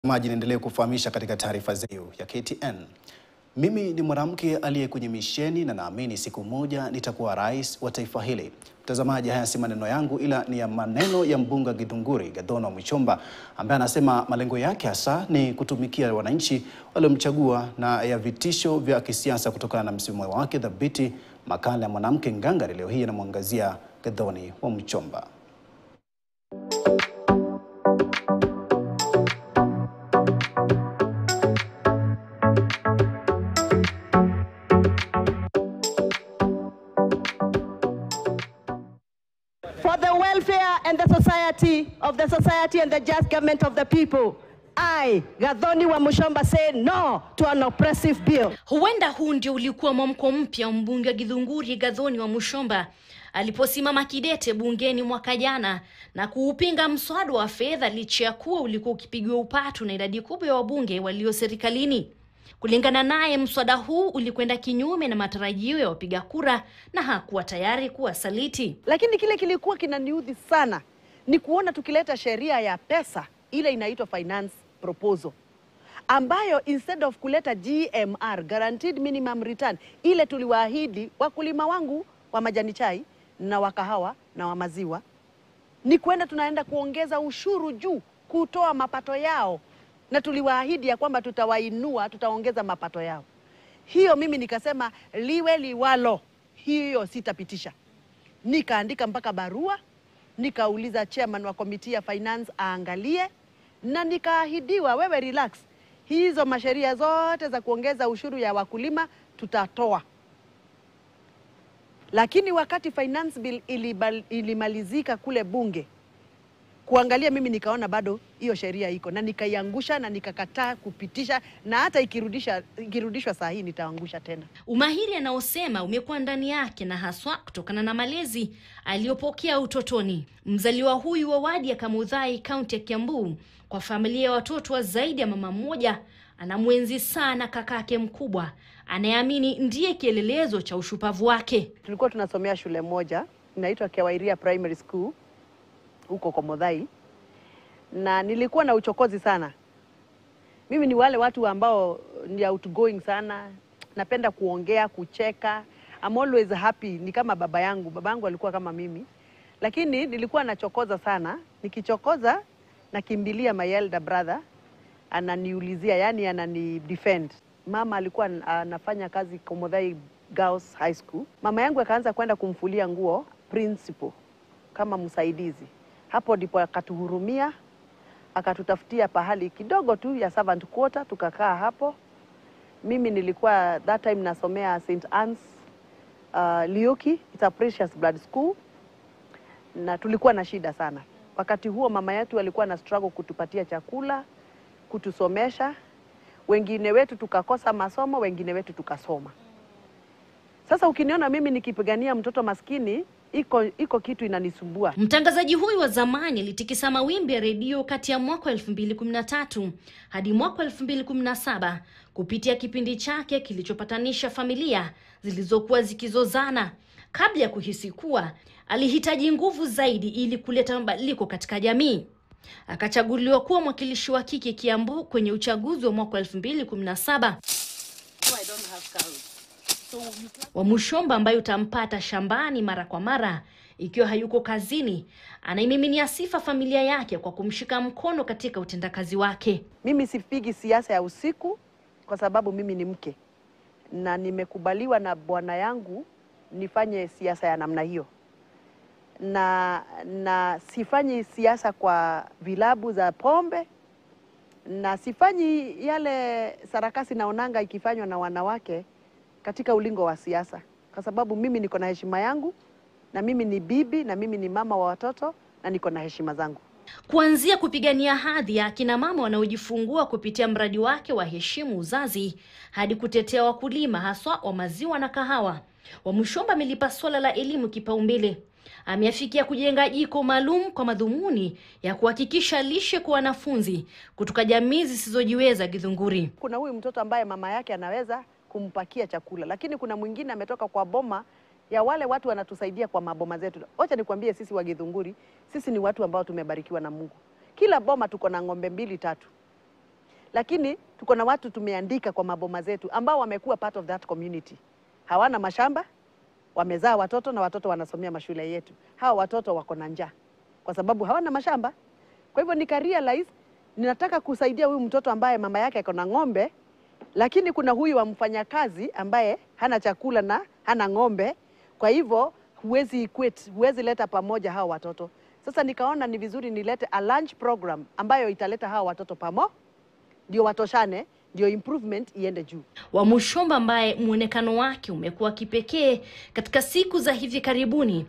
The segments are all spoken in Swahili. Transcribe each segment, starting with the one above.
Maji niendelee kufahamisha katika taarifa zetu ya KTN. Mimi ni mwanamke aliye kwenye misheni na naamini siku moja nitakuwa rais wa taifa hili. Mtazamaji, haya si maneno yangu ila ni ya maneno ya mbunge Githunguri Gathona Mwichomba ambaye anasema malengo yake hasa ni kutumikia wananchi waliomchagua na ya vitisho vya kisiasa kutokana na msimamo wake thabiti. Makala ya mwanamke ngangari leo hii anamwangazia Gathoni wa Mwichomba. for the welfare and the society of the society and the just government of the people. I, Gathoni wa Mushomba, say no to an oppressive bill. Huenda huu ndio ulikuwa mwamko mpya wa mbunge wa Githunguri Gathoni wa Mushomba aliposimama kidete bungeni mwaka jana na kuupinga mswada wa fedha licha ya kuwa ulikuwa ukipigiwa upatu na idadi kubwa ya wabunge walio serikalini. Kulingana naye, mswada huu ulikwenda kinyume na matarajio ya wapiga kura na hakuwa tayari kuwasaliti. Lakini kile kilikuwa kinaniudhi sana ni kuona tukileta sheria ya pesa ile inaitwa finance proposal ambayo instead of kuleta GMR, guaranteed minimum return, ile tuliwaahidi wakulima wangu wa majani chai na wa kahawa na wa maziwa, ni kwenda tunaenda kuongeza ushuru juu kutoa mapato yao, na tuliwaahidi ya kwamba tutawainua, tutaongeza mapato yao. Hiyo mimi nikasema liwe liwalo, hiyo sitapitisha. Nikaandika mpaka barua, nikauliza chairman wa komiti ya finance aangalie, na nikaahidiwa, wewe relax, hizo masheria zote za kuongeza ushuru ya wakulima tutatoa. Lakini wakati finance bill ilibal, ilimalizika kule bunge kuangalia, mimi nikaona bado hiyo sheria iko na nikaiangusha na nikakataa kupitisha, na hata ikirudisha ikirudishwa saa hii nitaangusha tena. Umahiri anaosema umekuwa ndani yake na haswa kutokana na malezi aliyopokea utotoni. Mzaliwa huyu wa wadi ya Kamudhai, kaunti ya Kiambu, kwa familia ya watoto wa zaidi ya mama mmoja, anamwenzi sana kakake mkubwa anayeamini ndiye kielelezo cha ushupavu wake. Tulikuwa tunasomea shule moja inaitwa Kewairia Primary School huko Komodhai, na nilikuwa na uchokozi sana. Mimi ni wale watu ambao ni outgoing sana, napenda kuongea, kucheka. I'm always happy, ni kama baba yangu. Baba yangu alikuwa kama mimi, lakini nilikuwa nachokoza sana. Nikichokoza nakimbilia my elder brother, ananiulizia, yani anani defend. Mama alikuwa anafanya kazi Komodhai Girls High School. Mama yangu akaanza kwenda kumfulia nguo principal kama msaidizi. Hapo ndipo akatuhurumia, akatutafutia pahali kidogo tu ya servant quarter, tukakaa hapo. Mimi nilikuwa that time nasomea St Anne's uh, Lioki, it's a precious blood school, na tulikuwa na shida sana wakati huo. Mama yetu alikuwa na struggle kutupatia chakula, kutusomesha. Wengine wetu tukakosa masomo, wengine wetu tukasoma. Sasa ukiniona mimi nikipigania mtoto maskini iko iko kitu inanisumbua. Mtangazaji huyu wa zamani alitikisa mawimbi ya redio kati ya mwaka wa 2013 hadi mwaka wa 2017 kupitia kipindi chake kilichopatanisha familia zilizokuwa zikizozana, kabla ya kuhisi kuwa alihitaji nguvu zaidi ili kuleta mabadiliko katika jamii. Akachaguliwa kuwa mwakilishi wa kike Kiambu kwenye uchaguzi wa mwaka wa 2017 wa Mushomba ambayo utampata shambani mara kwa mara ikiwa hayuko kazini. Anaimiminia sifa familia yake kwa kumshika mkono katika utendakazi wake. Mimi sipigi siasa ya usiku kwa sababu mimi ni mke na nimekubaliwa na bwana yangu nifanye siasa ya namna hiyo, na na sifanyi siasa kwa vilabu za pombe na sifanyi yale sarakasi naonanga ikifanywa na wanawake katika ulingo wa siasa, kwa sababu mimi niko na heshima yangu, na mimi ni bibi, na mimi ni mama wa watoto, na niko na heshima zangu. Kuanzia kupigania hadhi ya akina mama wanaojifungua kupitia mradi wake wa Heshimu Uzazi hadi kutetea wakulima haswa wa maziwa na kahawa, Wamushomba amelipa swala la elimu kipaumbele. Ameafikia kujenga jiko maalum kwa madhumuni ya kuhakikisha lishe kwa wanafunzi kutoka jamii zisizojiweza Githunguri. Kuna huyu mtoto ambaye mama yake anaweza kumpakia chakula, lakini kuna mwingine ametoka kwa boma ya wale watu wanatusaidia kwa maboma zetu. Wacha nikwambie, sisi wa Githunguri, sisi ni watu ambao tumebarikiwa na Mungu. Kila boma tuko na ng'ombe mbili tatu, lakini tuko na watu tumeandika kwa maboma zetu ambao wamekuwa part of that community. Hawana mashamba, wamezaa watoto na watoto wanasomea mashule yetu. Hawa watoto wako na njaa kwa sababu hawana mashamba. Kwa hivyo nika realize ninataka kusaidia huyu mtoto ambaye mama yake ako na ng'ombe, lakini kuna huyu wa mfanyakazi ambaye hana chakula na hana ng'ombe. Kwa hivyo huwezi equate, huwezi leta pamoja hawa watoto. Sasa nikaona ni vizuri nilete a lunch program ambayo italeta hawa watoto pamo, ndio watoshane, ndio improvement iende juu. Wamushomba ambaye mwonekano wake umekuwa kipekee katika siku za hivi karibuni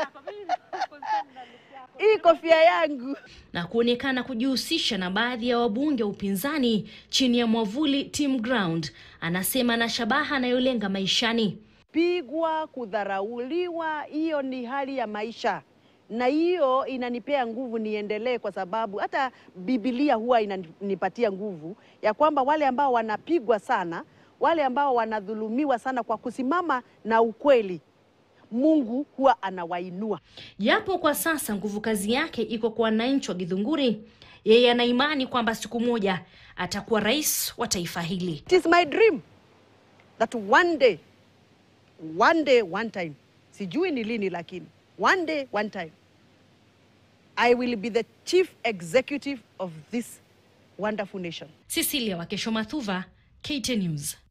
Hii kofia yangu na kuonekana kujihusisha na baadhi ya wabunge wa upinzani chini ya mwavuli Team Ground, anasema na shabaha anayolenga maishani. pigwa, kudharauliwa, hiyo ni hali ya maisha, na hiyo inanipea nguvu niendelee, kwa sababu hata Biblia huwa inanipatia nguvu ya kwamba wale ambao wanapigwa sana, wale ambao wanadhulumiwa sana kwa kusimama na ukweli, Mungu huwa anawainua. Japo kwa sasa nguvu kazi yake iko kwa wananchi wa Githunguri, yeye ana imani kwamba siku moja atakuwa rais wa taifa hili. It is my dream that one day, one day, one time, sijui ni lini, lakini one day, one time, I will be the chief executive of this wonderful nation. Cecilia Wakesho Mathuva, KTN News.